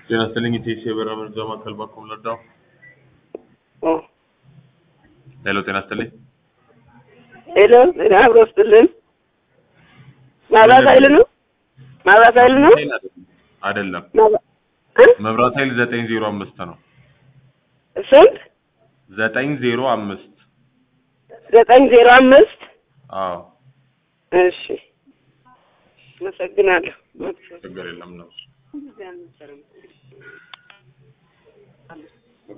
ጤና ይስጥልኝ ኢቴስ የበራ መርጃ ማዕከል ባኮም ለዳው ሄሎ ጤና ይስጥልኝ ሄሎ ጤና አብሮ ስጥልን። ማብራት ኃይል ነው ማብራት ኃይል ነው አይደለም ማብራ- እ? መብራት ኃይል ዘጠኝ ዜሮ አምስት ነው ስንት ዘጠኝ ዜሮ አምስት ዘጠኝ ዜሮ አምስት አዎ እሺ አመሰግናለሁ። ችግር የለም ነው